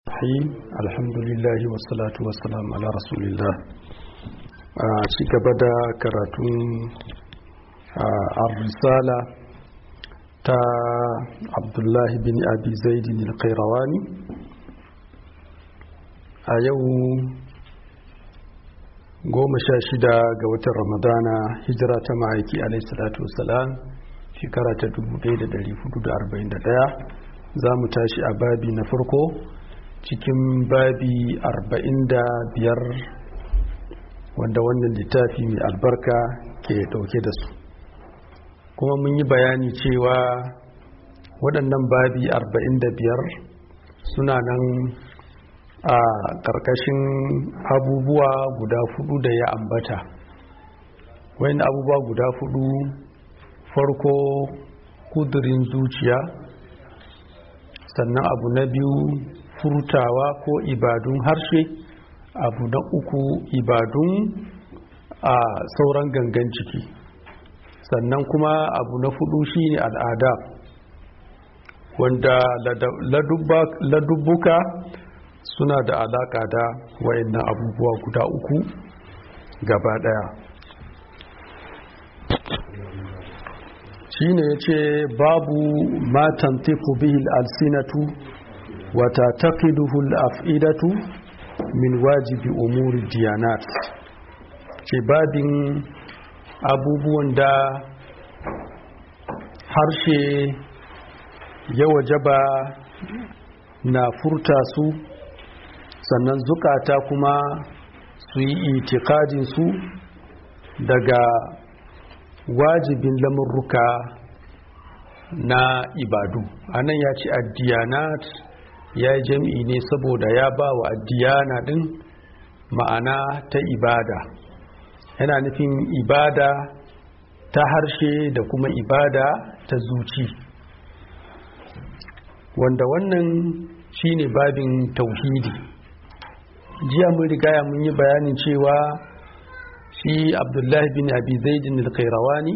الرحيم الحمد لله والصلاة والسلام على رسول الله ci gaba da karatun risala ta abdullahi bin abi zaidin al-qayrawani a yau goma sha shida ga watan ramadana hijira ta ma'aiki alaihissalatu wasalam shekara ta 1441 za mu tashi a babi na farko cikin babi 45 wanda wannan littafi mai albarka ke dauke da su kuma mun yi bayani cewa waɗannan babi 45 suna nan a ƙarƙashin abubuwa guda fudu da ya ambata wani abubuwa guda fudu farko kudurin zuciya sannan abu na biyu furtawa ko ibadun harshe abu na uku ibadun a sauran gangan ciki sannan kuma abu na fudu shine al'ada wanda ladubbuka suna da alaka da wayannan abubuwa guda uku gaba daya shine yace babu matan tiku bihil alsinatu wata taqiduhu al-af'idatu min wajibi umuri diyanat ce babin abubuwan da harshe ya wajaba na furta su sannan zukata kuma su yi itikadin su daga wajibin lamurruka na ibadu anan ya ce addiyanat ya yi jami'i ne saboda ya ba wa addiyana din ma'ana ta ibada yana nufin ibada ta harshe da kuma ibada ta zuci wanda wannan shine babin tauhidi jiya mun rigaya mun yi bayanin cewa shi abdullahi bin abi zaidin al-qayrawani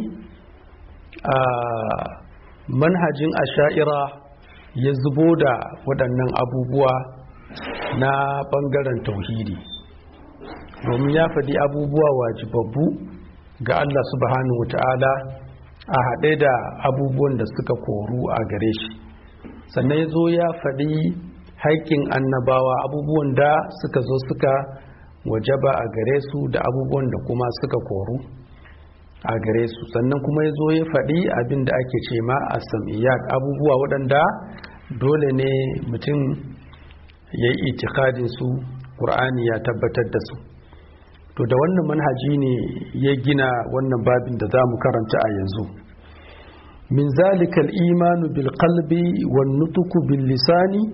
a manhajin asha'ira ya zubo da waɗannan abubuwa na ɓangaren tauhidi domin ya faɗi abubuwa wajibabbu ga Allah subhanahu wa ta'ala a haɗe da abubuwan da suka koru a gare shi sannan ya zo ya faɗi haƙƙin annabawa abubuwan da suka zo suka wajaba a gare su da abubuwan da kuma suka koru a gare su sannan kuma ya zo ya faɗi abin da ake ce ma a sam'iyyat abubuwa waɗanda dole ne mutum ya yi itikadin su ƙur'ani ya tabbatar da su to da wannan manhaji ne ya gina wannan babin da za mu karanta a yanzu min zalikal imanu bil qalbi wan nutuku bil lisani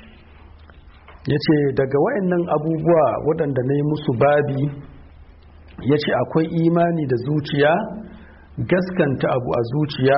yace daga wayannan abubuwa waɗanda na yi musu babi ya ce akwai imani da zuciya gaskanta abu a zuciya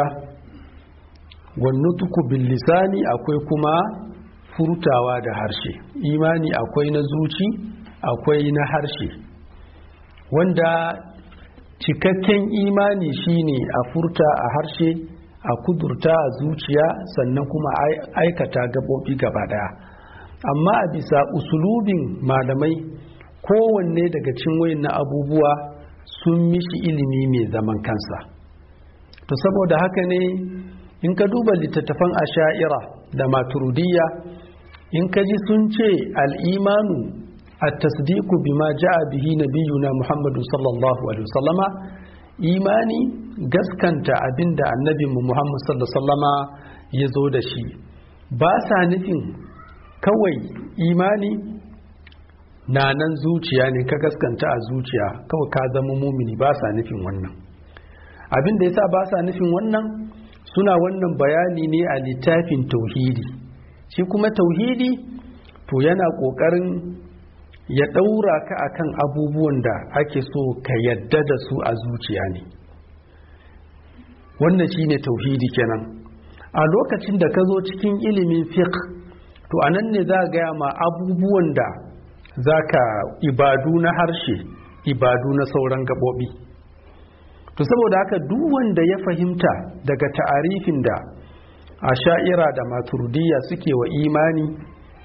wannutuku bil lisani akwai kuma furtawa da harshe imani akwai na zuci akwai na harshe wanda cikakken imani shine a furta a harshe a kudurta a zuciya sannan kuma aikata gabobi gaba daya amma a bisa usulubin malamai kowanne daga cin na abubuwa sun mishi ilimi mai zaman kansa to saboda haka ne in ka duba littattafan asha'ira da maturidiyya in ka ji sun ce al'imanu a tasdiku bima ja'a bihi nabiyuna muhammadu sallallahu alaihi wasallama imani gaskanta abinda annabinmu muhammadu sallallahu alaihi wasallama ya zo da shi ba sa nufin kawai imani na nan zuciya ne ka gaskanta a zuciya kawai ka zama mumini ba sa nufin wannan abin da yasa ba sa nufin wannan suna wannan bayani ne a littafin tauhidi shi kuma tauhidi to yana kokarin ya daura ka akan abubuwan da ake so ka yadda da su a zuciya ne wannan shine tauhidi kenan a lokacin da ka zo cikin ilimin fiqh to anan ne za gaya ma abubuwan da zaka ibadu na harshe ibadu na sauran gabobi to saboda haka duk wanda ya fahimta daga ta'arifin da a sha'ira da maturidiyya suke wa imani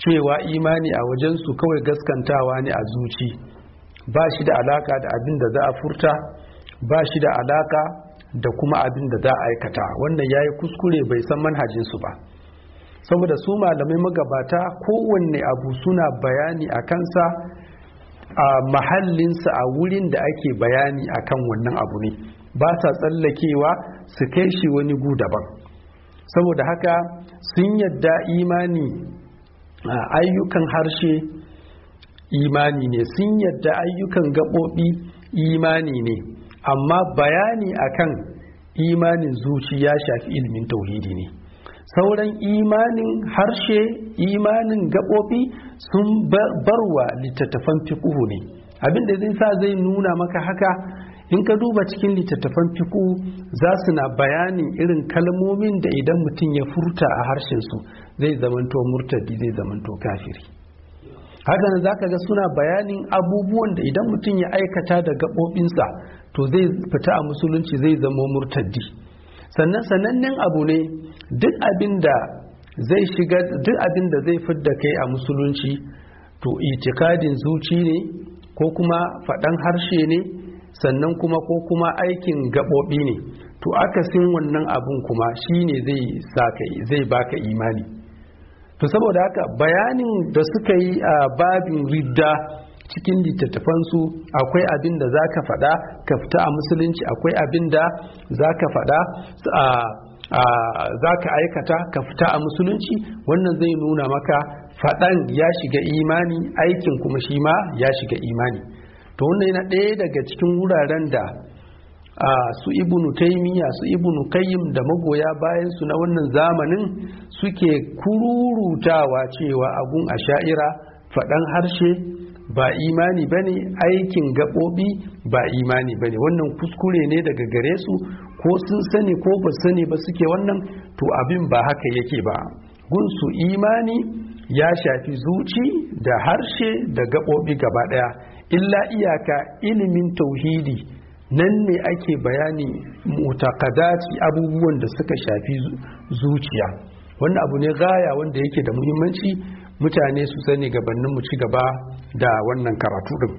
cewa imani a wajensu kawai gaskantawa ne a zuci ba shi da alaka da abin da za a furta ba shi da alaka da kuma abin da za a aikata wannan ya yi kuskure bai san manhajinsu ba saboda su malamai magabata kowanne abu suna bayani a kansa a mahallinsa a wurin da ake bayani akan wannan abu ne ba sa tsallakewa su kai shi wani gu daban saboda haka sun yadda imani ayyukan harshe imani ne sun yadda ayyukan gaɓoɓi imani ne amma bayani akan imanin zuci ya shafi ilimin tauhidi ne sauran imanin harshe imanin gaɓoɓi sun barwa littattafan fiƙuhu ne abinda zai sa zai nuna maka haka in ka duba cikin littattafan fiƙu za su na bayanin irin kalmomin da idan mutum ya furta a harshensu zai zamanto murtadi zai zamanto kafiri haka nan za ka ga suna bayanin abubuwan da idan mutum ya aikata da gaɓoɓinsa to zai fita a musulunci zai zama murtaddi sannan sanannen abu ne duk abin da zai shiga duk abin da zai fidda kai a musulunci to itikadin zuci ne ko kuma faɗan harshe ne sannan kuma ko kuma aikin gaɓoɓi ne to akasin wannan abun kuma shine zai zai baka imani to saboda haka bayanin da suka yi a babin ridda cikin littattafansu akwai abin da za ka faɗa ka fita a musulunci akwai abin da za ka faɗa za ka aikata ka fita a musulunci wannan zai nuna maka faɗan ya shiga imani aikin kuma shi ma ya shiga imani to wannan yana ɗaya daga cikin wuraren da su ibnu taimiyya su ibnu kayyim da magoya bayan su na wannan zamanin suke kururutawa cewa abun a sha'ira faɗan harshe ba imani ba ne aikin gaɓoɓi ba imani ba ne wannan kuskure ne daga gare su ko sun sani ko ba sani ba suke wannan to abin ba haka yake ba gunsu imani ya shafi zuci da harshe da gaɓoɓi gaba ɗaya illa iyaka ilimin tauhidi nan ne ake bayani mutakadati abubuwan da suka shafi zuciya wannan abu ne gaya wanda yake da muhimmanci mutane su sani gabanin mu ci gaba da wannan karatu din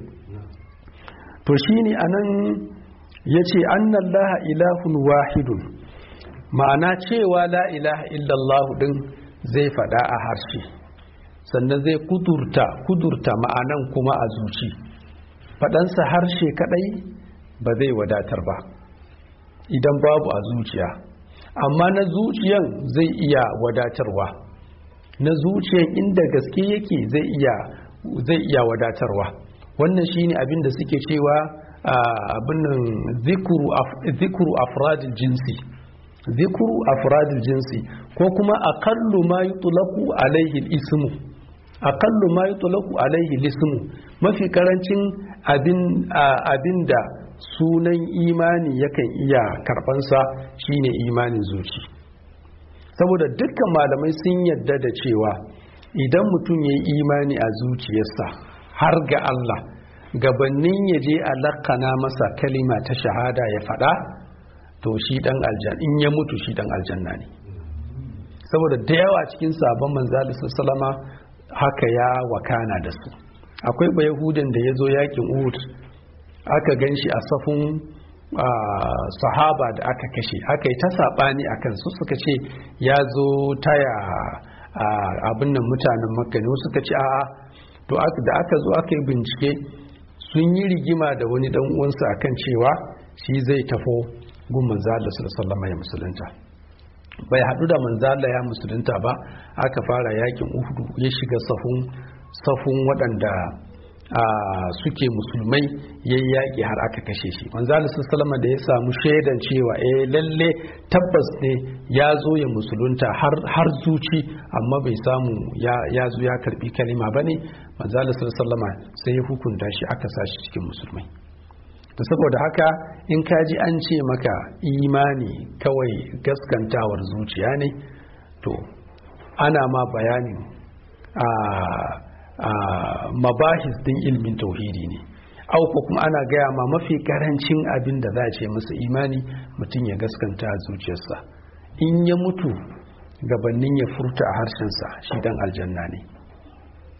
to shine anan yace annallaha ilahun wahidun ma'ana cewa la ilaha illallah din zai fada a harshe sannan zai kudurta kudurta ma'anan kuma a zuci fadansa harshe kadai ba zai wadatar ba idan babu a zuciya amma na zuciyan zai iya wadatarwa na zuciyan inda gaske yake zai iya zai iya wadatarwa wannan shine abin da suke cewa abin nan zikuru afradil jinsi zikuru afradil jinsi ko kuma aqallu ma yutlaqu alaihi ismu aqallu ma yutlaqu alaihi ismu mafi karancin abin abin da sunan imani yakan iya karbansa shine imanin zuci saboda dukkan malamai sun yadda da cewa idan mutum ya yi imani a zuciyarsa har ga Allah gabanin ya je a lakana masa kalima ta shahada ya faɗa to shi ɗan aljanna in ya mutu shi ɗan aljanna ne saboda da yawa cikin sabon manzali salama haka ya wakana da su akwai ba yahudan da ya zo yakin uhud aka gan shi a safin sahaba da aka kashe aka yi ta saɓani a kansu suka ce ya zo taya abin nan mutanen makka ne suka ce a to da aka zo aka yi bincike sun yi rigima da wani dan uwansa akan cewa shi zai tafo gun manzala sallallahu ya musulunta bai haɗu da manzala ya musulunta ba aka fara yakin uhudu ya shiga safun safun waɗanda suke musulmai ya yi yaƙi har aka kashe shi manzala sallama da ya samu shaidan cewa eh lalle tabbas ne ya zo ya musulunta har zuci amma bai samu ya zo ya karbi kalima ba ne manzala sallama sai ya hukunta shi aka sashi cikin musulmai da saboda haka in ka ji an ce maka imani kawai gaskantawar zuciya ne to ana ma bayanin a mabahis din ilmin tauhidi ne au ko kuma ana gaya ma mafi karancin abin da za a ce masa imani mutum ya gaskanta a zuciyarsa in ya mutu gabanin ya furta a harshensa shi dan aljanna ne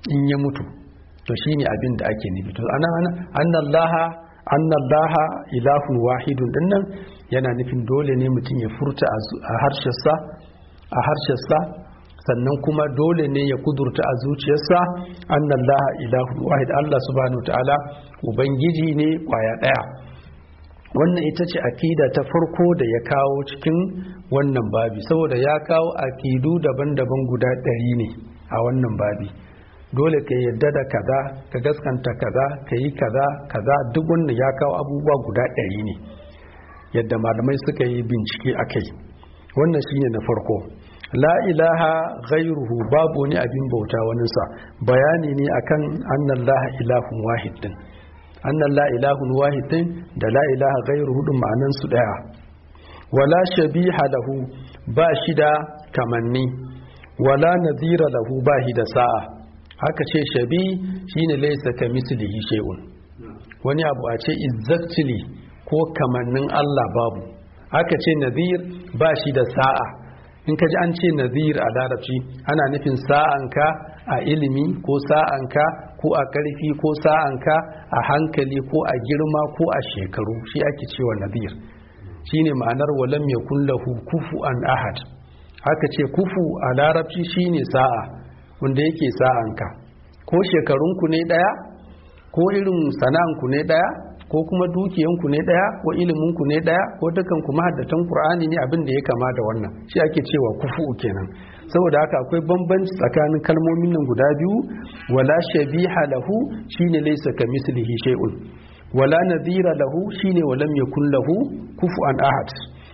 in ya mutu to shine abin da ake nufi to ana annallaha annallaha ilahun wahidun dinnan yana nufin dole ne mutum ya furta a harshensa a harshensa sannan kuma dole ne ya kudurta a zuciyarsa annallaha ilahun wahid Allah subhanahu ta'ala ubangiji ne kwaya daya wannan ita ce akida ta farko da ya kawo cikin wannan babi saboda ya kawo akidu daban-daban guda ɗari ne a wannan babi dole ka yadda da kaza ka gaskanta kaza ka yi kaza kaza duk wannan ya kawo abubuwa guda ɗari ne yadda malamai suka yi bincike a kai wannan shine na farko la ilaha ghairuhu babu wani abin bauta waninsa bayani ne akan annan laha ilahun wahid din annan la ilahun wahid din da la ilaha ghairuhu din ma'anan su daya wala shabiha lahu ba shi da kamanni wala nadhira lahu ba shi da sa'a haka ce shabi shine laysa kamislihi shay'un wani abu a ce exactly ko kamannin Allah babu haka ce nadhir ba shi da sa'a in ka ji an ce nazir a larabci ana nufin sa'anka a ilimi ko sa'anka ko a ƙarfi ko sa'anka a hankali ko a girma ko a shekaru shi ake cewa nazir shine ma'anar walam yakun lahu kufuwan ahad haka ce kufu a larabci shine sa'a wanda yake sa'anka ko shekarunku ne ɗaya ko irin sana'anku ne ɗaya ko kuma dukiyanku ne daya ko iliminku ne daya ko dukan kuma haddatan qur'ani ne abin da ya kama da wannan shi ake cewa kufu kenan saboda haka akwai bambanci tsakanin kalmomin nan guda biyu wala shabiha lahu shine laysa kamislihi shay'un wala nadhira lahu shine walam yakun lahu kufuwan ahad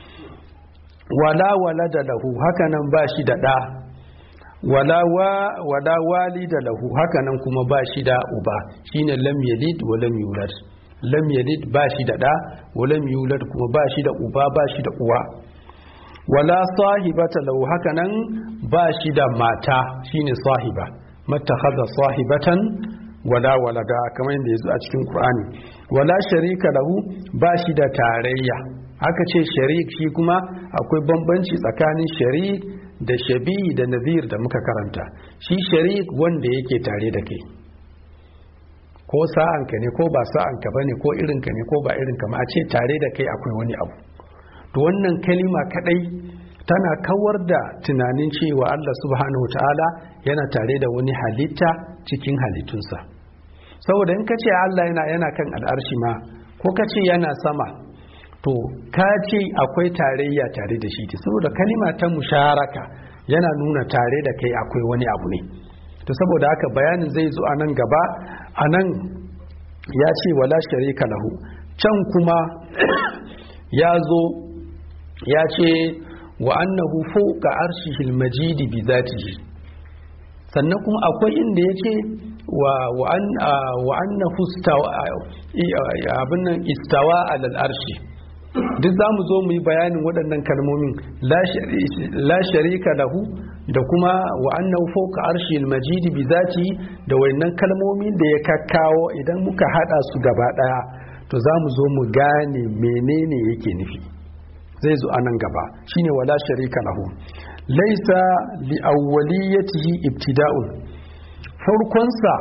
wala walada lahu haka nan ba shi da da wala wa wala walida lahu haka nan kuma ba shi da uba shine lam yalid wa lam yulad lam yalid ba shi da ɗa wa lam yulad kuma ba shi da uba ba shi da uwa wala sahibata lahu haka nan ba shi da mata shine sahiba mattakhadha sahibatan wala walada kamar yadda yazo a cikin Qur'ani wala sharika lahu ba shi da tarayya haka ce sharik shi kuma akwai bambanci tsakanin sharik da shabi da nazir da muka karanta shi sharik wanda yake tare da kai ko sa'anka ne ko ba sa'anka bane ko irinka ne ko ba irinka ma a ce tare da kai akwai wani abu to wannan kalima kadai tana kawar da tunanin cewa Allah subhanahu ta'ala yana tare da wani halitta cikin halittunsa saboda in ka ce Allah yana yana kan al'arshi ma ko ka ce yana sama to ka ce akwai tarayya tare da shi saboda kalima ta musharaka yana nuna tare da kai akwai wani abu ne to saboda haka bayanin zai zo a nan gaba a nan ya ce wala sharika lahu can kuma ya zo ya ce wa annahu fawqa arshihil majidi bi zatihi sannan kuma akwai inda ya ce wa annahu abin nan istawa alal arshi duk za mu zo mu yi bayanin waɗannan kalmomin la sharika lahu da kuma wa annahu fawqa arshil majid bi zati da wayannan kalmomin da ya kakkawo idan muka hada su gaba daya to za mu zo mu gane menene yake nufi zai zo anan gaba shine wala sharika lahu laisa li awwaliyatihi ibtida'un farkonsa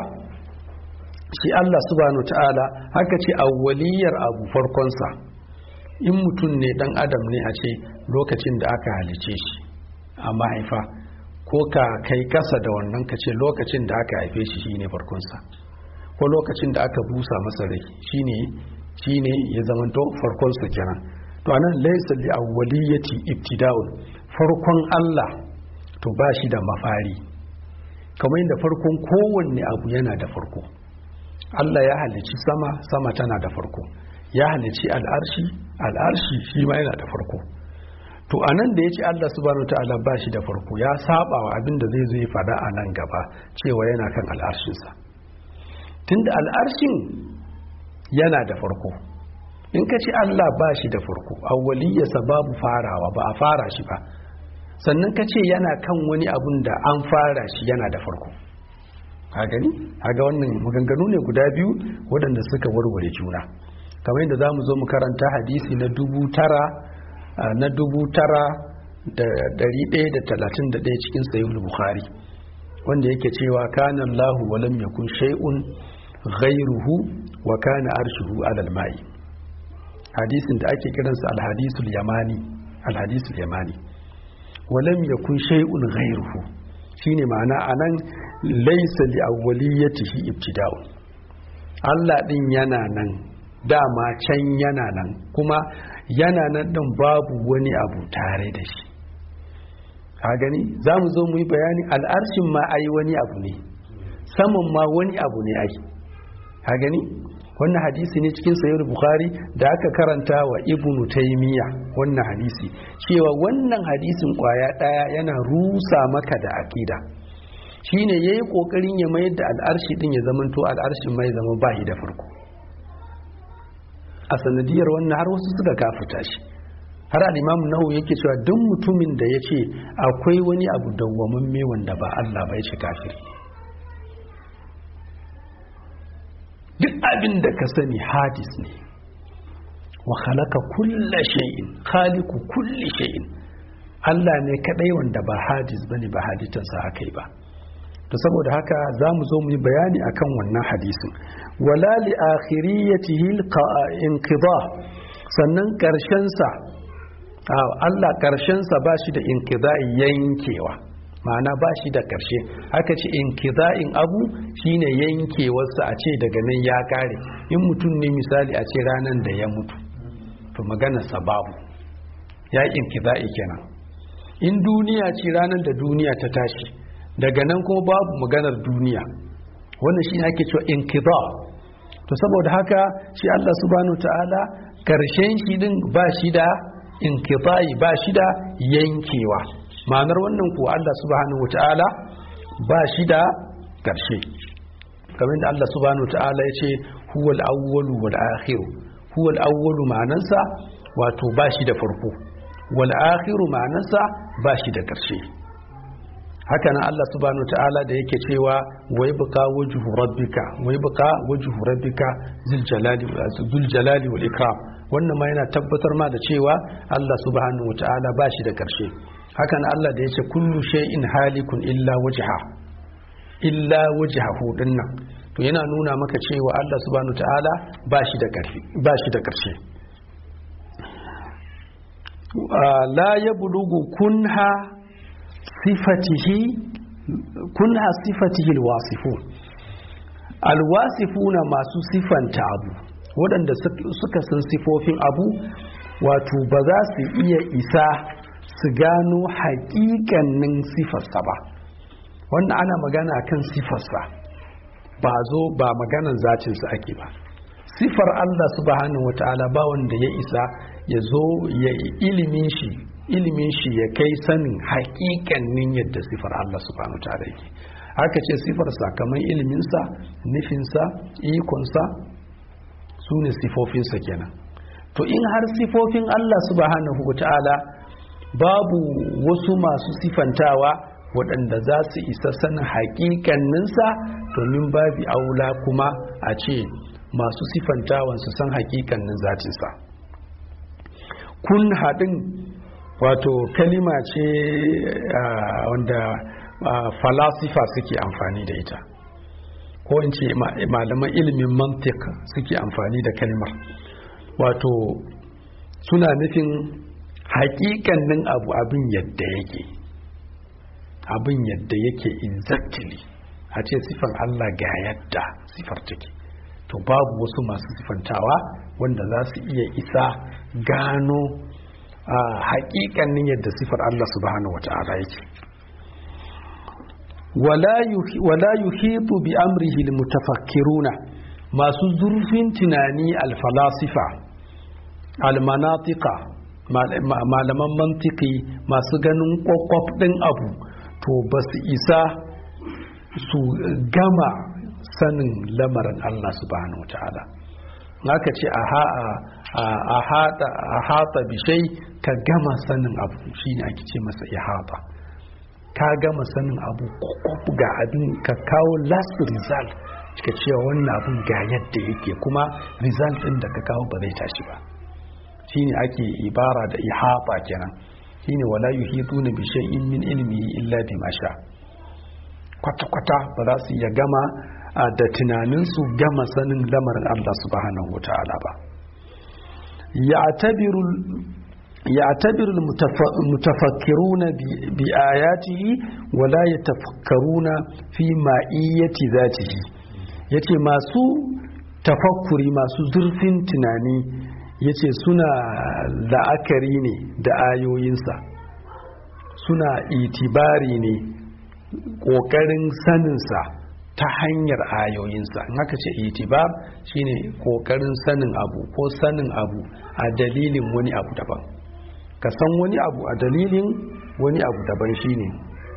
shi Allah subhanahu ta'ala haka ce awwaliyar abu farkonsa in mutum ne dan adam ne a ce lokacin da aka halice shi a mahaifa ko ka kai kasa da wannan ka ce lokacin da aka haife shi shine farkonsa ko lokacin da aka busa masa rai shine shine ya zamanto farkonsa kenan to anan laysa li awwaliyati ibtida'un farkon Allah to ba shi da mafari kamar yadda farkon kowanne abu yana da farko Allah ya halici sama sama tana da farko ya halici al'arshi al'arshi shi ma yana da farko to a nan da ya ce Allah subhanahu wa ta'ala ba shi da farko ya saba wa abin da zai zo ya fada a nan gaba cewa yana kan al'arshinsa tunda al'arshin yana da farko in ka ce Allah ba shi da farko awwaliyarsa babu farawa ba a fara shi ba sannan ka ce yana kan wani abun da an fara shi yana da farko a gani ga wannan maganganu ne guda biyu waɗanda suka warware juna kamar yadda za mu zo mu karanta hadisi na dubu tara na dubu tara da dari ɗaya da talatin da ɗaya cikin sayin bukhari wanda yake cewa kana Allahu wa lam yakun shay'un ghayruhu wa kana arshuhu alal ma'i hadisin da ake kiransa al-hadisul yamani al-hadisul yamani wa lam yakun shay'un ghayruhu shine ma'ana anan laysa li awwaliyatihi ibtida'un Allah din yana nan dama can yana nan kuma yana nan din babu wani abu tare da shi ka gani za mu zo mu yi bayani al'arshin ma ai wani abu ne saman ma wani abu ne ai ka gani wannan hadisi ne cikin sayar bukhari da aka karanta wa ibnu taymiya wannan hadisi cewa wannan hadisin kwaya daya yana rusa maka da akida shine yayi kokarin ya mayar da al'arshi din ya zamanto al'arshin mai zama bahi da farko a sanadiyar wannan har wasu suka kafuta shi har al'imamu nahu yake cewa duk mutumin da ya ce akwai wani abu dawwamamme wanda ba Allah ba ya ce kafiri duk abin da ka sani hadis ne wa khalaqa kulla shay'in khaliqu kulli shay'in Allah ne kadai wanda ba hadis bane ba haditansa akai ba to saboda haka za mu zo mu yi bayani akan wannan hadisin wala li akhiriyatihi inqida sannan karshen sa Allah karshen sa ba shi da inqida'i yankewa ma'ana ba shi da karshe aka ce inqida'in abu shine yankewarsa a ce daga nan ya kare in mutum ne misali a ce ranan da ya mutu to magana sababu ya inqida'i kenan in duniya ce ranar da duniya ta tashi daga nan kuma babu maganar duniya wannan shi ake cewa inqida to saboda haka shi Allah subhanahu ta'ala karshen shi din ba shi da inqidai ba shi da yankewa ma'anar wannan ko Allah subhanahu ta'ala ba shi da karshe kamar da Allah subhanahu ta'ala ya ce huwal awwalu wal akhiru huwal awwalu ma'anarsa wato ba shi da farko wal akhiru ma'anarsa ba shi da karshe haka nan Allah subhanahu ta'ala da yake cewa wai buka wajhu rabbika wai buka wajhu rabbika zul jalali zul jalali wal ikram wannan ma yana tabbatar ma da cewa Allah subhanahu ta'ala ba shi da karshe haka nan Allah da yace kullu shay'in halikun illa wajha illa wajhahu dinnan to yana nuna maka cewa Allah subhanahu ta'ala ba shi da karfi ba shi da karshe la yablugu kunha sifatihi kunha sifatihi alwasifun alwasifuna masu sifanta abu waɗanda suka san sifofin abu wato ba za su iya isa su gano haƙiƙanin sifarsa ba wannan ana magana kan sifarsa ba zo ba maganan zacinsa ake ba sifar Allah subhanahu wata'ala ba wanda ya isa ya zo ya ilimin shi ilimin shi ya kai sanin haƙiƙanin yadda sifar Allah subhanahu ta'ala yake haka ce sifar sakamakon iliminsa nufinsa ikonsa su ne sifofinsa kenan to in har sifofin Allah subhanahu ta'ala babu wasu masu sifantawa waɗanda za su isa sanin haƙiƙaninsa domin babi aula kuma a ce masu sifantawan su san haƙiƙanin zatinsa kun haɗin wato kalima ce wanda falasifa suke amfani da ita ko in ce malaman ilimin mantik suke amfani da kalmar wato suna nufin haƙiƙanin abu abin yadda yake abin yadda yake exactly a ce sifar Allah ga yadda sifar take to babu wasu masu sifantawa wanda za su iya isa gano a haƙiƙanin yadda sifar Allah subhanahu wa ta'ala yake wala yuhitu bi amrihi almutafakkiruna masu zurfin tunani alfalasifa almanatika malaman mantiki masu ganin kwakwaf ɗin abu to ba su isa su gama sanin lamarin Allah subhanahu wa ta'ala aka ce a hata bishai ka gama sanin abu shine ake ce masa ihata ka gama sanin abu ga abin ka kawo last result ka cewa wannan abin ga yadda yake kuma result din da ka kawo ba zai tashi ba shine ake ibara da ihata kenan shine wala yuhituna bi shay'in min ilmihi illa bima sha kwata-kwata ba za su iya gama da tunaninsu gama sanin lamarin Allah subhanahu wa ta'ala ba يعتبر المتفكرون بآياته ولا يتفكرون في مائية ذاته yace masu tafakkuri masu zurfin tunani yace suna la'akari ne da ayoyinsa suna itibari ne ƙoƙarin saninsa ta hanyar ayoyinsa in haka ce itibar shine ƙoƙarin sanin abu ko sanin abu a dalilin wani abu daban ka san wani abu a dalilin wani abu daban shine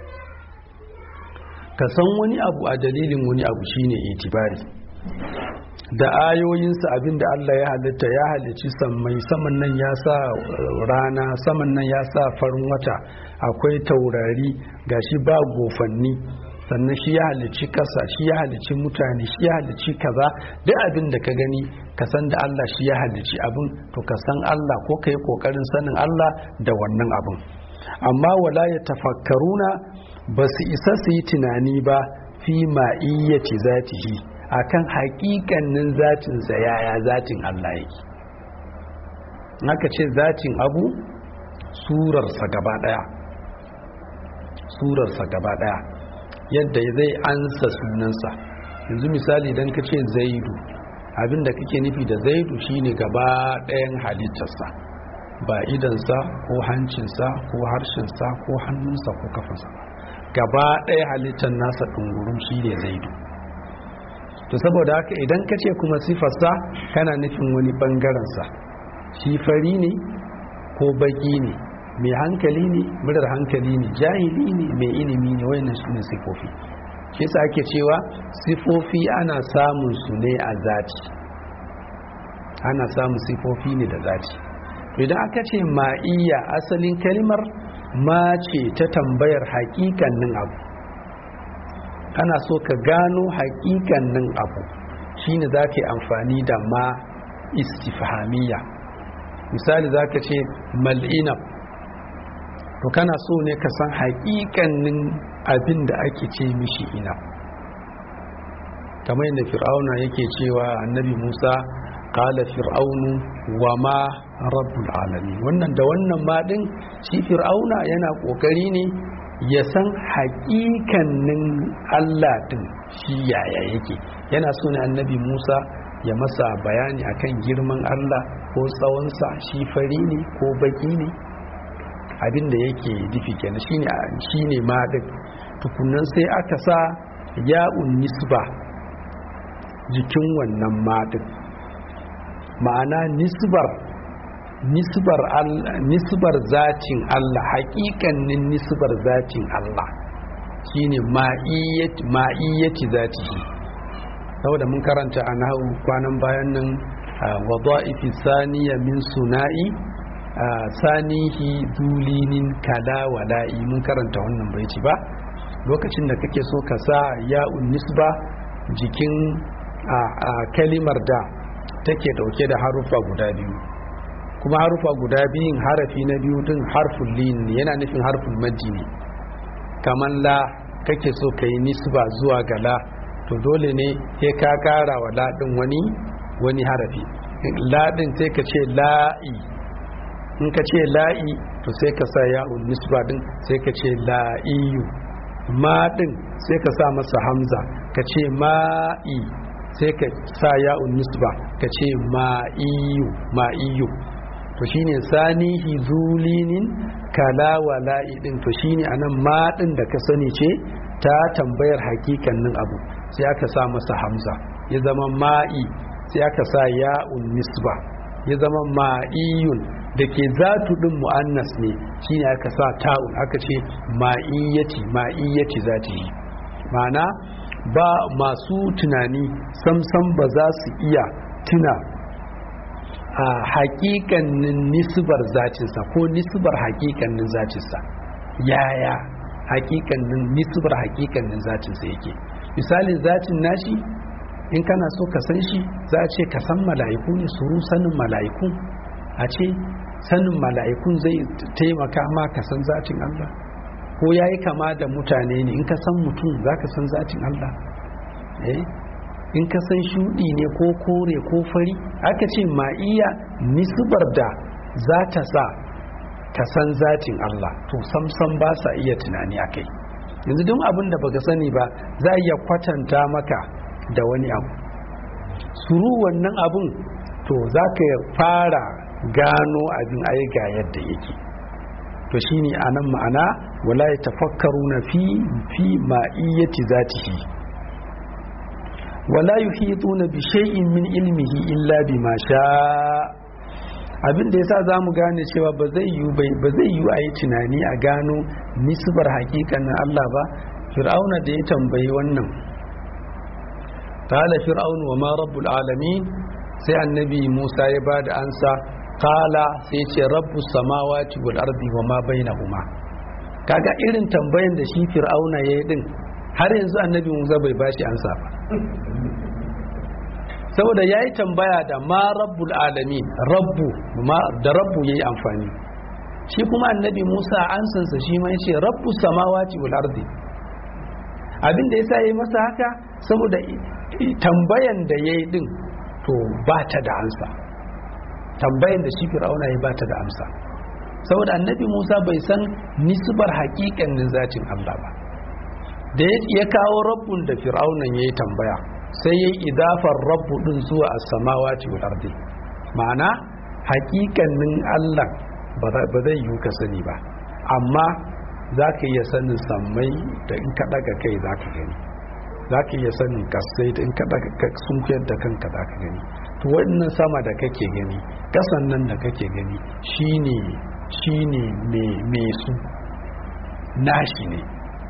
ka san wani abu a dalilin wani abu shine itibari da ayoyinsa abinda Allah ya halitta ya halicci sammai saman nan ya sa rana saman nan ya sa farin wata akwai taurari gashi ba gofanni sannan shi ya halicci kasa shi ya halicci mutane shi ya halicci kaza duk abin da ka gani ka san da Allah shi ya halicci abin to ka san Allah ko ka yi kokarin sanin Allah da wannan abin amma wala ya tafakkaruna ba su isa su yi tunani ba fi ma'iyyati zatihi akan haƙiƙanin zatinsa yaya zatin Allah yake naka ce zatin abu surarsa gaba ɗaya surarsa gaba ɗaya yadda zai ansa sunansa yanzu misali idan ka ce zaidu abinda kake nufi da zaidu shine gaba ɗayan halittarsa ba idansa ko hancinsa ko harshensa ko hannunsa ko kafansa gaba ɗaya halittar nasa ɗungurum shi ne zaidu to saboda haka idan ka ce kuma sifarsa kana nufin wani ɓangarensa shi fari ne ko baƙi ne mai hankali ne murar hankali ne jahili ne mai ilimi ne wayannan su ne sifofi shi yasa ake cewa sifofi ana samun su ne a zati ana samun sifofi ne da zati idan aka ce ma'iyya asalin kalimar ma ce ta tambayar haƙiƙannin abu kana so ka gano haƙiƙannin abu shine za ka yi amfani da ma istifhamiyya misali za ka ce mal'inab to kana so ne ka san haƙiƙanin abin da ake ce mishi ina kamar yadda fir'auna yake cewa annabi musa kala fir'aunu wa ma rabbul alamin wannan da wannan ma din shi fir'auna yana kokari ne ya san haƙiƙanin allah din shi yaya yake yana so ne annabi musa ya masa bayani akan girman allah ko tsawonsa shi fari ne ko baki ne abin da yake nufi kenan shine shine ma din tukunnan sai aka sa ya'un nisba jikin wannan ma din ma'ana nisbar nisbar nisbar zatin Allah haƙiƙanin nisbar zatin Allah shine ma'iyyati ma'iyyati zatihi saboda mun karanta a nahu kwanan bayan nan wadha'ifi saniya min suna'i sanihi dulinin kala wala'i mun karanta wannan baiti ba lokacin da kake so ka sa ya'un nisba jikin a kalimar da take dauke da harufa guda biyu kuma harufa guda biyun harafi na biyu din harful lin ne yana nufin harful maddi ne kamar la kake so ka yi nisba zuwa ga la to dole ne sai ka kara wa la din wani wani harafi la din sai ka ce la'i in ka ce la'i to sai ka sa ya'un nisba din sai ka ce la'iyu ma din sai ka sa masa hamza ka ce ma'i sai ka sa ya'un nisba ka ce ma'iyu ma'iyu to shine sanihi zulinin kala wala'i din to shine anan ma din da ka sani ce ta tambayar hakikanin abu sai aka sa masa hamza ya zama ma'i sai aka sa ya'un nisba ya zama ma'iyun da ke zatu din mu'annas ne shine aka sa ta'un aka ce ma'iyyati ma'iyyati zati ma'ana ba masu tunani samsam ba za su iya tuna a hakikanin nisbar zacinsa ko nisbar hakikanin zacinsa yaya hakikanin nisbar hakikanin zacinsa yake misalin zacin nashi in kana so ka san shi za a ce ka san mala'iku ne su sanin mala'iku a ce sanin mala'ikun zai taimaka ma ka san zacin Allah ko ya yi kama da mutane ne in ka san mutum za ka san zatin Allah in ka san shuɗi ne ko kore ko fari aka ce ma'iya nisbar da za ta sa ka san zatin Allah to samsam ba sa iya tunani a kai yanzu don abin da baka sani ba za iya kwatanta maka da wani abu suru wannan abun to za ka fara gano abin ai ga yadda yake to shine anan ma'ana wala ya tafakkaru na fi fi ma'iyyati zatihi wala yuhituna bi shay'in min ilmihi illa bima sha abin da yasa zamu gane cewa ba zai yi ba zai yi a yi tunani a gano nisbar hakikanin Allah ba fir'auna da ya tambayi wannan qala fir'aunu wa ma rabbul alamin sai annabi Musa ya bada ansa qala sai ce rabbus samawati wal ardi wa ma bainahuma kaga irin tambayan da shi fir'auna yayi din har yanzu annabi Musa bai bashi ansa ba saboda ya yi tambaya da ma rabbul alamin rabbu da rabbu ya yi amfani shi kuma annabi musa ansansa shi ma ya ce rabbu samawati wal ardi abin da ya sa yi masa haka saboda tambayan da ya yi din to ba ta da ansa tambayan da shi fir'auna ya ba ta da amsa saboda annabi musa bai san nisbar haƙiƙanin zatin allah ba da ya kawo rabbun da fir'aunan ya yi tambaya sai ya yi idafar rabbu din zuwa a samawati wal ardi ma'ana hakikanin Allah ba zai yi ka sani ba amma za ka iya sanin sammai da in ka daga kai za ka gani za ka iya sanin kasai da in ka daga sun kuyar da kanka za ka gani to wannan sama da kake gani kasan nan da kake gani shine shine me su nashi ne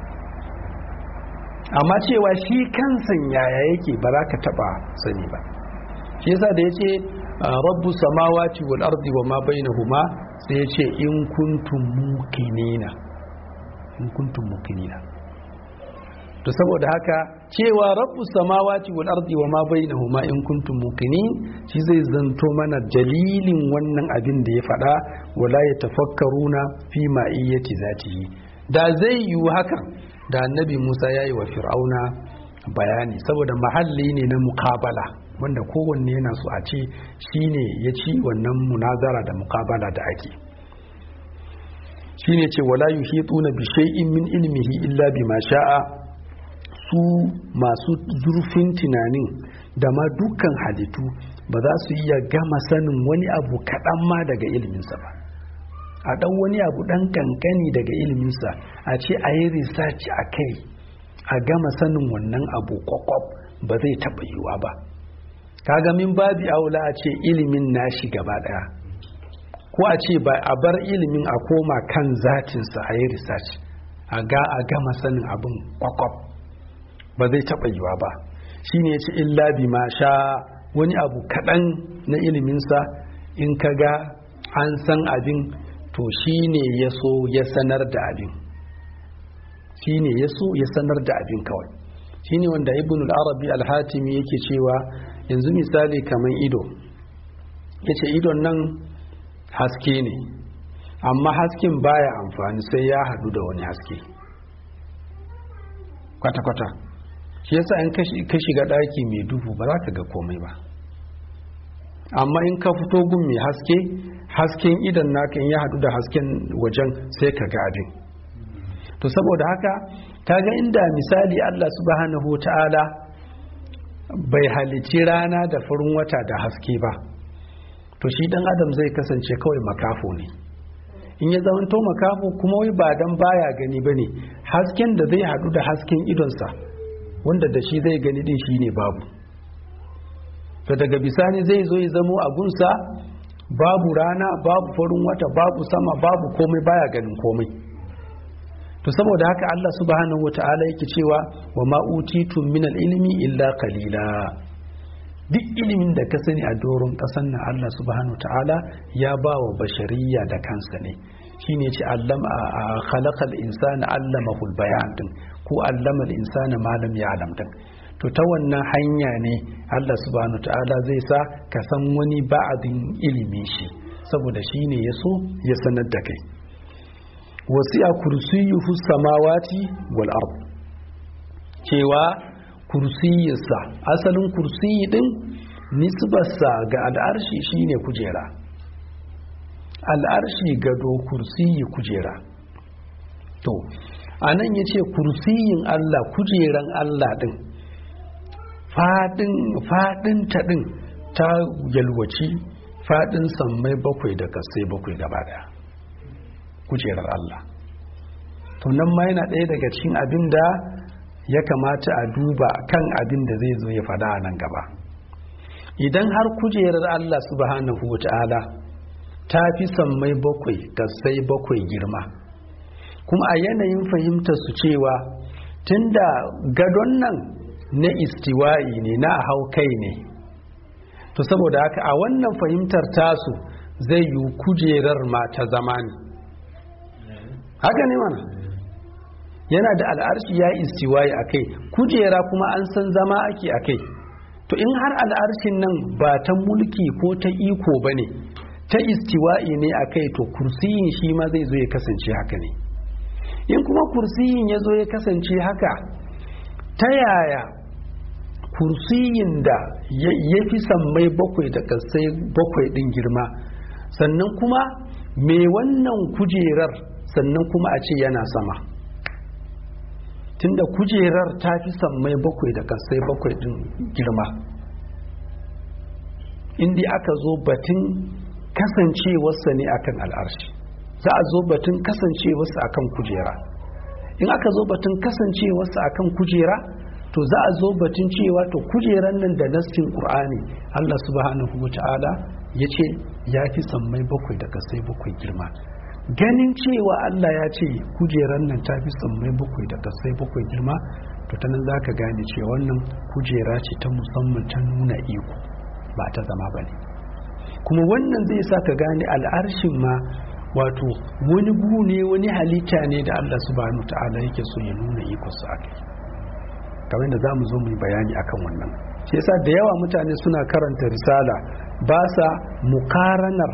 amma cewa shi kansan yaya yake ba za ka taba sani ba shi yasa da ya ce rabbu samawati wal ardi wa ma bainahuma sai ya ce in kuntum muqinina in kuntum muqinina to saboda haka cewa rabbu samawati wal ardi wa ma bainahuma in kuntum muqinin shi zai zanto mana dalilin wannan abin da ya faɗa wala yatafakkaruna fi ma'iyyati zatihi da zai yiwu hakan da annabi musa ya yi wa fir'auna bayani saboda mahalli ne na mukabala wanda kowanne yana so a ce shi ne ya ci wannan munazara da mukabala da ake shi ne ce wala yuhituna bi shay'in min ilmihi illa bima sha'a su masu zurfin tunanin da ma dukkan halittu ba za su iya gama sanin wani abu kaɗan ma daga ilminsa ba a ɗan wani abu ɗan kankani daga iliminsa a ce a yi research a kai a gama sanin wannan abu kwakwab ba zai taɓa yiwa ba kaga min babi aula a ce ilimin nashi gaba ɗaya ko a ce ba a bar ilimin a koma kan zatinsa a yi research a ga a gama sanin abin kwakwab ba zai taɓa yiwa ba shi ne ce illa bi ma sha wani abu kaɗan na iliminsa in ka ga an san abin to shi ne ya so ya sanar da abin shi ne ya so ya sanar da abin kawai shi ne wanda ibn al-arabi al-hatimi yake cewa yanzu misali kamar ido ya ce idon nan haske ne amma hasken baya amfani sai ya hadu da wani haske kwata-kwata shi yasa in ka shiga ɗaki mai duhu ba za ka ga komai ba amma in ka fito gun mai haske hasken idan naka in ya hadu da hasken wajen sai ka ga abin to saboda haka kaga inda misali Allah subhanahu ta'ala bai halici rana da farin wata da haske ba to shi dan adam zai kasance kawai makafo ne in ya zamanto makafo kuma wai ba dan baya gani bane hasken da zai hadu da hasken idonsa wanda da shi zai gani din shine babu to daga bisani zai zo ya zamo a gunsa babu rana babu farin wata babu sama babu komai baya ganin komai to saboda haka Allah subhanahu wata'ala yake cewa wa ma utitum min ilmi illa qalila duk ilimin da ka sani a doron kasan nan Allah subhanahu wata'ala ya ba wa bashariya da kansa ne shine ce allama khalaqal insana allamahu bayan din ko allama al-insana ma lam ya'lam din to ta wannan hanya ne Allah subhanahu ta'ala zai sa ka san wani ba'adin ilimi shi saboda shi ne ya so ya sanar da kai wasi'a kursiyuhu samawati wal ard cewa kursiyinsa asalin kursiyi din nisbarsa ga al'arshi shine kujera al'arshi gado kursiyi kujera to anan yace kursiyin Allah kujeran Allah din fadin fadin ta din ta yalwaci fadin sammai bakwai da kasai bakwai gaba daya kujerar Allah to nan ma yana ɗaya daga cikin abin da ya kamata a duba kan abin da zai zo ya fada a nan gaba idan har kujerar Allah subhanahu wa ta'ala ta fi sammai bakwai kasai bakwai girma kuma a yanayin fahimtar su cewa tunda gadon nan na istiwa'i ne na hau kai ne to saboda haka a wannan fahimtar tasu zai yi kujerar ma ta zama ne haka ne mana yana da al'arshi ya istiwa'i a kai kujera kuma an san zama ake a kai to in har al'arshin nan ba ta mulki ko ta iko ba ne ta istiwa'i ne a kai to kursiyin shi ma zai zo ya kasance haka ne in kuma kursiyin ya zo ya kasance haka ta yaya kursiyin da ya fi sammai bakwai da kasai bakwai din girma sannan kuma me wannan kujerar sannan kuma a ce yana sama tunda kujerar ta fi sammai bakwai da kasai bakwai din girma inda aka zo batun kasancewarsa ne akan al'arshi za a zo batun kasancewarsa akan kujera in aka zo batun kasancewarsa akan kujera to za a zo batun cewa to kujeran nan da nassin qur'ani Allah subhanahu wata'ala ya ce ya fi sammai bakwai da kasai bakwai girma ganin cewa Allah ya ce kujeran nan ta fi sammai bakwai da kasai bakwai girma to ta nan za ka gane cewa wannan kujera ce ta musamman ta nuna iko ba ta zama ba ne kuma wannan zai sa ka gane al'arshin ma wato wani gu ne wani halitta ne da Allah subhanahu ta'ala yake so ya nuna ikonsa a kai kamar da za mu zo mu yi bayani akan wannan shi yasa da yawa mutane suna karanta risala ba sa mukaranar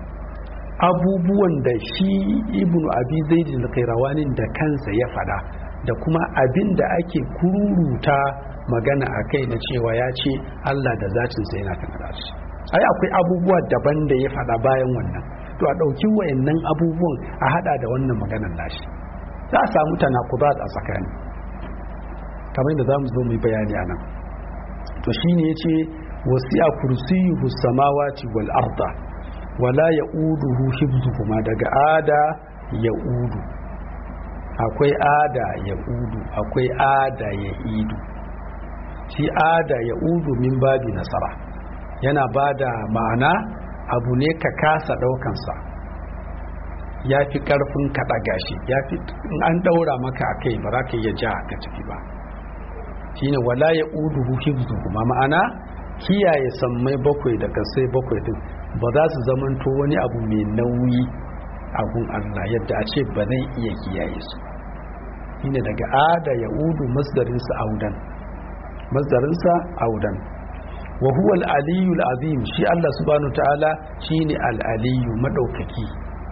abubuwan da shi ibnu abi zaidin kairawanin da kansa ya fada da kuma abin da ake kururuta magana a kai na cewa ya ce Allah da zacinsa yana kan rashi ai akwai abubuwa daban da ya fada bayan wannan to a ɗauki wayannan abubuwan a hada da wannan maganar nashi za a samu tanakubat a tsakani kamar da za mu zo mu yi bayani a nan to shine ya ce wasi'a kursiyuhu samawati wal arda wala ya'uduhu hibzuhuma daga ada ya'udu akwai ada ya'udu akwai ada ya'idu shi ada ya'udu min babi nasara yana bada ma'ana abu ne ka kasa daukansa ya fi karfin ka ɗaga shi ya fi an ɗaura maka a kai ba za ka iya ja ka tafi ba shine wala ya uduhu hifzuhuma ma'ana kiyaye sammai bakwai da kasai bakwai din ba za su zamanto wani abu mai nauyi a gun Allah yadda a ce ba zai iya kiyaye su shine daga ada ya udu masdarinsa audan masdarinsa audan wa huwa al-aliyyu azim shi Allah subhanahu ta'ala shine al-aliyyu madaukaki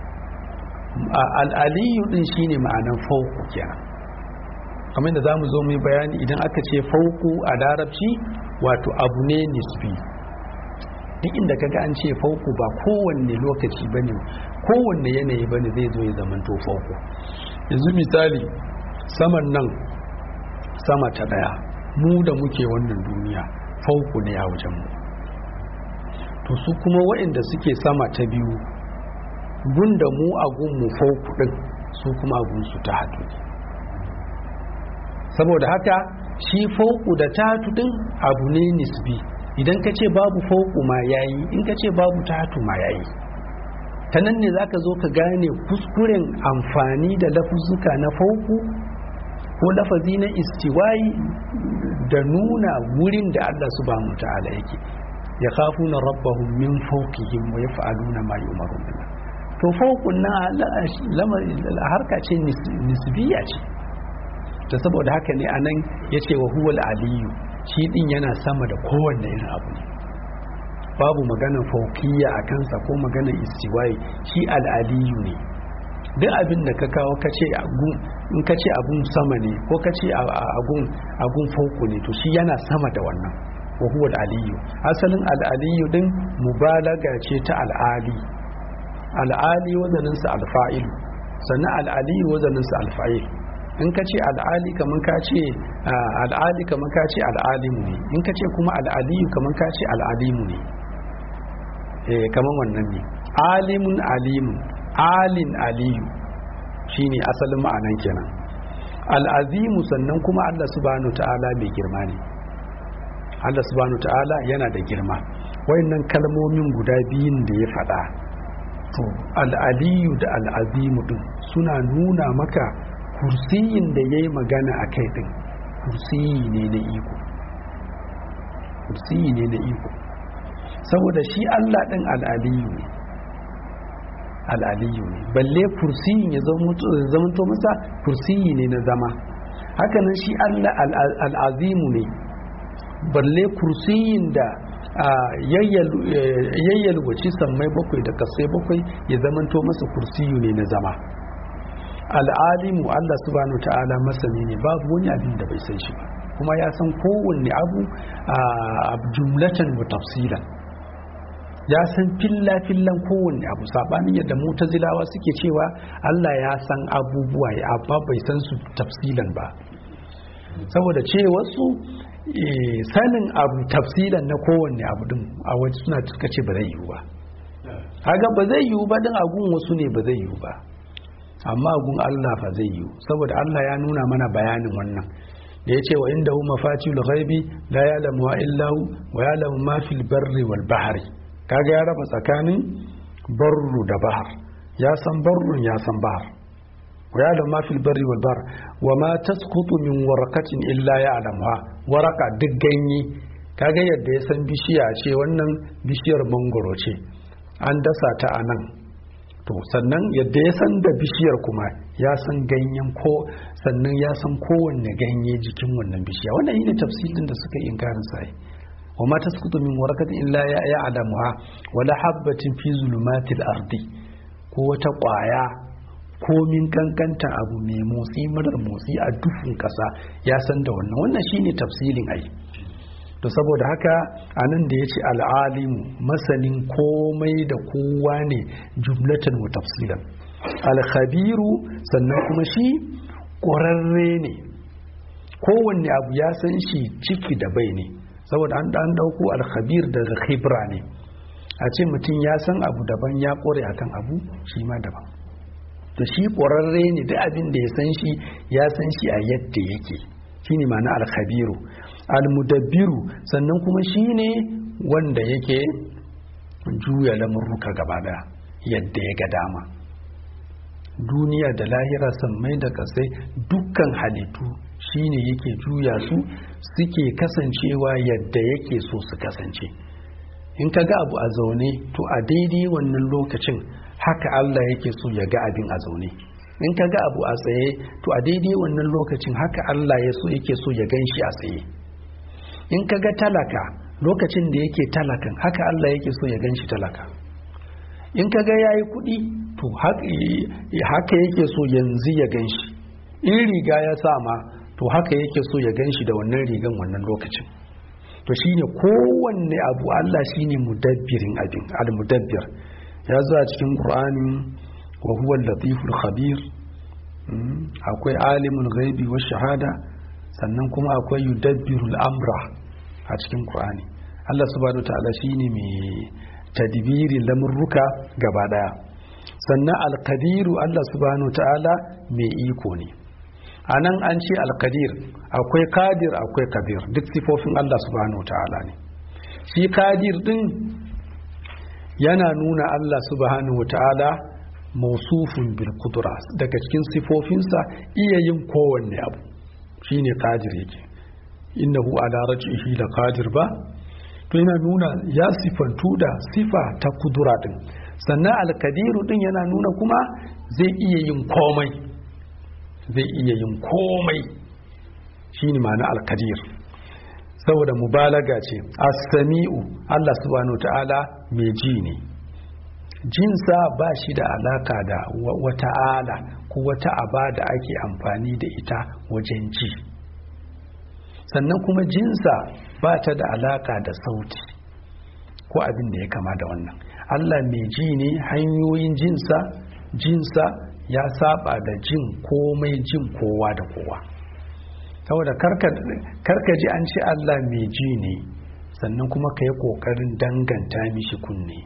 al-aliyyu din shine ma'anan fauku kenan kamar da zamu zo mu yi bayani idan aka ce fauku a larabci wato abu ne nisbi duk inda kaga an ce fauku ba kowanne lokaci bane kowanne yanayi bane zai zo ya zamanto fauku yanzu misali saman nan sama ta daya mu da muke wannan duniya fauku ne a wajenmu to su kuma waɗanda suke sama ta biyu gunda mu a gunmu fauku ɗin su kuma a gunsu ta hatu saboda haka shi fauku da ta hatu ɗin abu ne nisbi idan ka ce babu fauku ma yayi in ka ce babu ta hatu ma yayi ta nan ne za ka zo ka gane kuskuren amfani da lafuzuka na fauku ko lafazi na istiwayi da nuna wurin da Allah subhanahu ta'ala yake ya khafuna rabbahum min fawqihim wa yaf'aluna ma yu'marun to fawqun na harka ce nisbiya ce ta saboda haka ne anan yace wa huwal aliyu shi din yana sama da kowanne irin abu ne babu maganar fauqiyya a kansa ko maganar istiwayi shi al-aliyu ne duk abin da ka kawo ka ce in ka ce abun sama ne ko ka ce abun fauku ne to shi yana sama da wannan wa huwa aliyu asalin al'aliyu din mubalaga ce ta al'ali al'ali wazaninsa alfa'ilu sannan al'aliyu wazaninsa alfa'il in ka ce al'ali kamar ka ce al'ali kamar ka ce al'alimu ne in ka ce kuma al'aliyu kamar ka ce al'alimu ne eh kamar wannan ne alimun alimun alin aliyu shine asalin ma'anan kenan al'azimu sannan kuma Allah subhanahu ta'ala mai girma ne Allah subhanahu ta'ala yana da girma wayannan kalmomin guda biyun da ya faɗa to al'aliyu da al'azimu din suna nuna maka kursiyin da ya yi magana a kai din kursiyi ne na iko kursiyi ne na iko saboda shi Allah ɗin al'aliyu ne al'aliyu ne balle kursiyin ya zamanto masa kursiyi ne na zama hakanan shi Allah al'azimu ne balle kursiyin da yayyalwaci sammai bakwai da kasai bakwai ya zamanto masa kursiyu ne na zama al'alimu Allah subhanahu ta'ala masani ne babu wani abin da bai san shi ba kuma ya san kowanne abu a jumlatan wa tafsilan ya san filla-fillan kowanne abu sabanin yadda mutazilawa suke cewa Allah ya san abubuwa ya abba bai san su tafsilan ba saboda ce wasu sanin abu tafsilan na kowanne abu din a waje suna suka ce ba zai yiwu ba haga ba zai yiwu ba din agun wasu ne ba zai yiwu ba amma agun Allah fa zai yiwu saboda Allah ya nuna mana bayanin wannan da ya ce wa inda hu mafatihul ghaibi la ya'lamu illa hu wa ya'lamu ma fil barri wal bahri kaga ya raba tsakanin barru da bahar ya san barrun ya san bahar wa ya'lamu ma fil barri wal bahr wa ma tasqutu min waraqatin illa ya'lamuha waraka duk ganye kaga yadda ya san bishiya ce wannan bishiyar mangoro ce an dasa ta a nan to sannan yadda ya san da bishiyar kuma ya san ganyen ko sannan ya san kowanne ganye jikin wannan bishiya wannan yi ne tafsirin da suka yi inkarin sai wa ma tasqutu min warakatin illa ya ya'lamuha wala habatin fi zulumatil ardi ko wata kwaya komin kankanta abu mai motsi marar motsi a dufin kasa ya san da wannan wannan shine tafsilin ai to saboda haka a nan da ya ce al'alimu masanin komai da kowa ne jumlatan wa tafsilan alkhabiru sannan kuma shi ƙwararre ne kowanne abu ya san shi ciki da bai ne saboda an ɗan ɗauko alkhabir daga khibra ne a ce mutum ya san abu daban ya ƙware akan abu shi ma daban to shi ƙwararre ne duk abin da ya san shi ya san shi a yadda yake shine ma'ana alkhabiru almudabbiru sannan kuma shine wanda yake juya lamurruka gaba daya yadda ya ga dama duniya da lahira sammai da kasai dukkan halittu shine yake juya su suke kasancewa yadda yake so su kasance in ka ga abu a zaune to a daidai wannan lokacin haka Allah yake so ya ga abin a zaune in ka ga abu a tsaye to a daidai wannan lokacin haka Allah ya so yake so ya gan shi a tsaye in ka ga talaka lokacin da yake talakan haka Allah yake so ya gan shi talaka in ka ga ya yi kuɗi to haka yake so yanzu ya gan shi in riga ya sama to haka yake so ya gan shi da wannan rigan wannan lokacin to shine kowanne abu Allah shine mudabbirin abin al-mudabbir ya zo a cikin Qur'ani wa huwa al-latiful khabir akwai alimul ghaibi wa shahada sannan kuma akwai yudabbirul amra a cikin Qur'ani Allah subhanahu ta'ala shine mai tadbirin lamurruka gaba daya sannan alqadiru Allah subhanahu ta'ala mai iko ne anan an ce alqadir akwai qadir akwai kabir duk sifofin Allah subhanahu ta'ala ne shi qadir din yana nuna Allah subhanahu ta'ala mausufun bil kudura daga cikin sifofinsa iya yin kowanne abu shine qadir yake innahu ala raj'ihi la qadir ba to yana nuna ya sifantu da sifa ta kudura din sannan alkadiru din yana nuna kuma zai iya yin komai zai iya yin komai shine ma'ana alkadir saboda mubalaga ce as-sami'u Allah subhanahu ta'ala mai ji ne jinsa ba shi da alaka da wata ala ko wata aba da ake amfani da ita wajen ji sannan kuma jinsa ba ta da alaka da sauti ko abin da ya kama da wannan allah mai ji ne hanyoyin jinsa jinsa ya saba da jin komai jin kowa da kowa saboda karka ji an ce allah mai ji ne sannan kuma ka yi ƙoƙarin danganta mishi kunne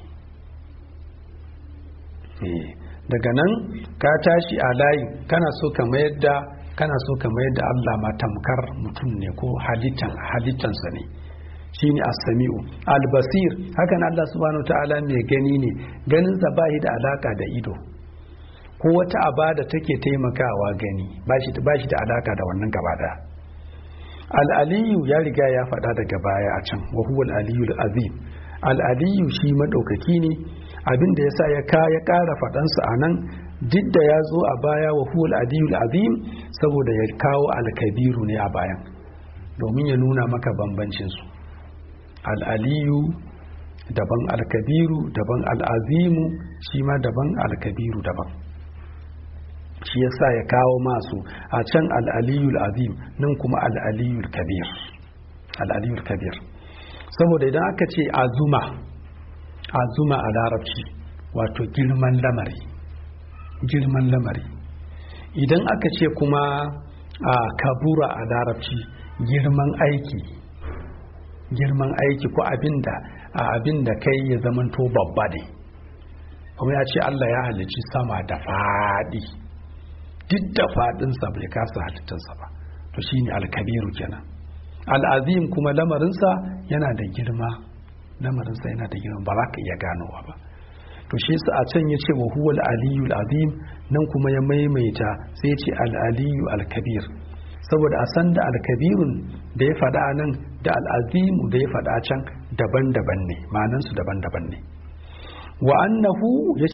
daga nan ka tashi a layi kana so ka mayar da kana so ka mayar da Allah ma tamkar mutum ne ko halittan halittansa ne shine as-sami'u al-basir hakan Allah subhanahu ta'ala mai gani ne ganin sa ba da alaka da ido ko wata abada take taimakawa gani ba shi ba shi da alaka da wannan gaba daya al-aliyu ya riga ya faɗa daga baya a can wa huwa al-aliyu al-azim al-aliyu shi madaukaki ne abin da yasa ya ka ya ƙara faɗansa a nan duk da ya zo a baya wa huwal adiyul azim saboda ya kawo alkabiru ne a bayan domin ya nuna maka bambancinsu al'aliyu daban alkabiru daban al'azimu shi ma daban alkabiru daban shi yasa ya kawo masu a can al'aliyul azim nan kuma al'aliyul kabir al'aliyul kabir saboda idan aka ce azuma azuma a larabci wato girman lamari girman lamari idan aka ce kuma a kabura a larabci girman aiki girman aiki ko abinda a abinda kai ya zamanto babba ne kuma ya ce Allah ya halici sama da faɗi duk da faɗinsa bai kasa halittarsa ba to shine alkabiru kenan al'azim kuma lamarinsa yana da girma lamarinsa yana da girma ba za ka iya ganowa ba to shi sa a can ya ce wa huwal aliyul azim nan kuma ya maimaita sai ya ce al-aliyu al-kabir saboda a san da al-kabirun da ya faɗa nan da al-azimu da ya faɗa can daban-daban ne ma'anansu daban-daban ne wa annahu ya